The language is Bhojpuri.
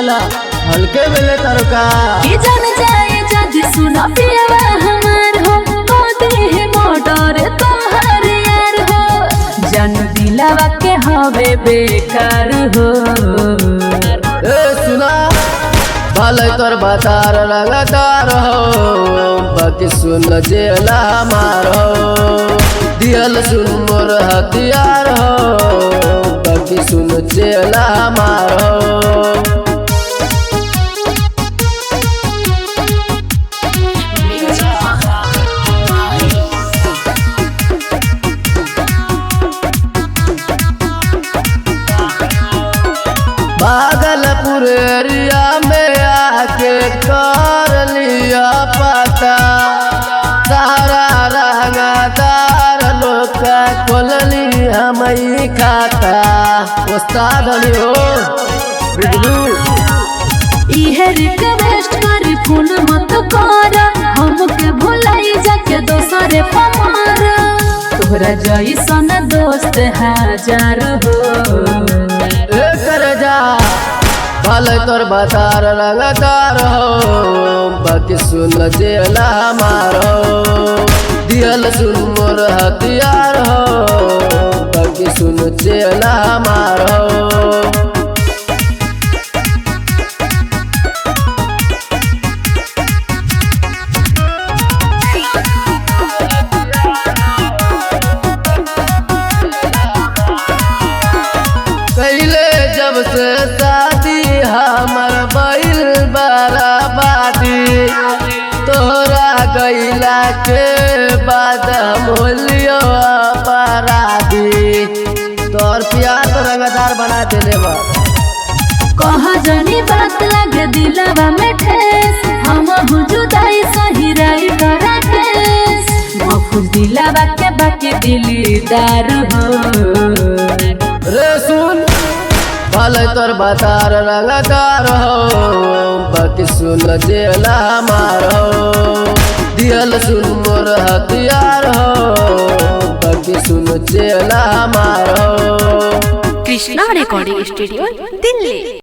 बोला हल्के मिले तरका के जान जाए जद सुना पियवा हमार हो मोदी है मोटर तोहर यार हो जन दिलावा के हवे बेकार हो ए सुना भले तोर बतार लगातार हो बाकी सुन जेला मारो दियल सुन मोर हथियार हो बाकी सुन जेला मारो भागलपुर एरिया में आके कर लिया पता सारा रंगदार लोग का खोल ली हम ही खाता उस्ताद अली हो बिजलू इहे रिक्वेस्ट कर फोन मत कर हमके भुलाई जाके दोसरे पमार तोहरा जैसन दोस्त हजार हो ए कर जा भले तोर बतार लगातार हो बाकी सुन जेला मारो दियल सुन मोर हथियार हो बाकी सुन जेला मारो पहले जब से शादी हमर बैल बराबादी तोरा गैला के बाद मोलियो अपराधी तोर प्यार तो रंगदार बना देले बा कहा जानी बात लगे दिलवा में ठेस हम जुदाई सही रही करा केस मफुज दिलवा के बाकी दिलदार हो रे सुन भले तोर बतार रंगदार हो बाकी सुन जेला मारो दियल सुन मोर हथियार हो बाकी सुन जेला मारो কৃষ্ণা রেকর্ডিং স্টুডিও দিল্লি